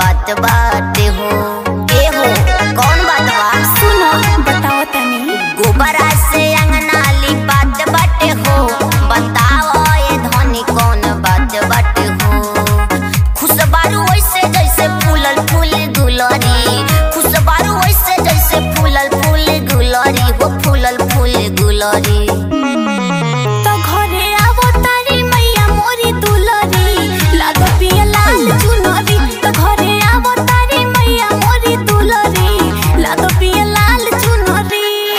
बात बाटे हो ए हो कौन बात बा सुनो बताओ तनी गोबरा से अंगना लिपात बाटे हो बताओ ये धनी कौन बात बाटे हो खुशबारू वैसे जैसे फूलल फूल गुलरी खुशबारू वैसे जैसे फूलल फूल गुलरी हो फूलल फूल गुलरी तो घरे आवो तारी मैया मोरी दुलरी लागो पिया लाल चुनरी तो घरे आवो तारी मैया मोरी दुलरी लागो पिया लाल चुनरी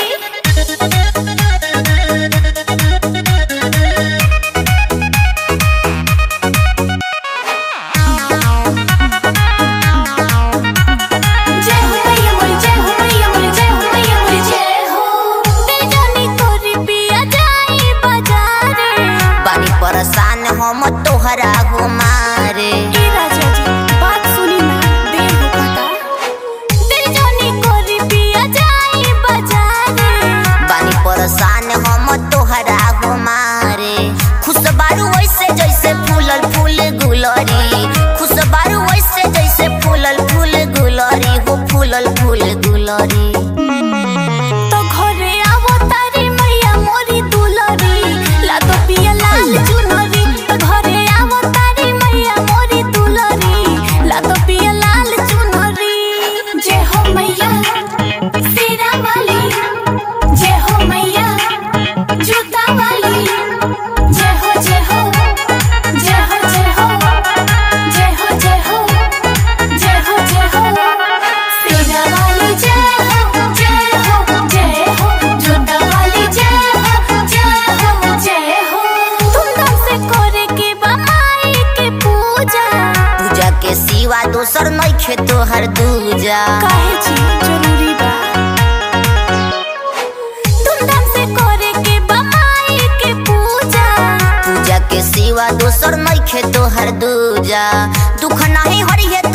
जय हो मैया मोरी जय हो मैया मोरी जय हो मैया मोरी जय हो तेजनी तोरी पिया जाई बाजारे बानी परेशान हम तोहरा हो मारे ए राजा जी बात सुनी ना देर हो पता तेजनी तोरी पिया जाई बाजारे बानी परेशान हम तोहरा हो मारे खुशबारू वैसे जैसे फूलल फूल गुलरी खुशबारू वैसे जैसे फूलल फूल गुलरी हो फूलल फूल गुलरी तो घरे आवो तारी मैया मोरी दुलरी लागो पिया लाल चुनरी तो घरे आवो तारी मैया मोरी दुलरी लागो पिया लाल चुनरी जय हो मैया सीरा वाली जय हो मैया जूता वाली जय हो जय हो जय हो जय हो जय हो जय हो जय हो जय हो सीरा वाली जय हो जय हो जय हो जूता वाली जय हो जय हो जय हो धूमधाम से करे के बा माई के पूजा पूजा के सिवा दोसर नइखे तोहर दूजा काहे छी जरूरी बा धूमधाम से करे के बा माई के पूजा पूजा के सिवा दोसर नइखे तोहर दूजा दुख नहीं हरिहे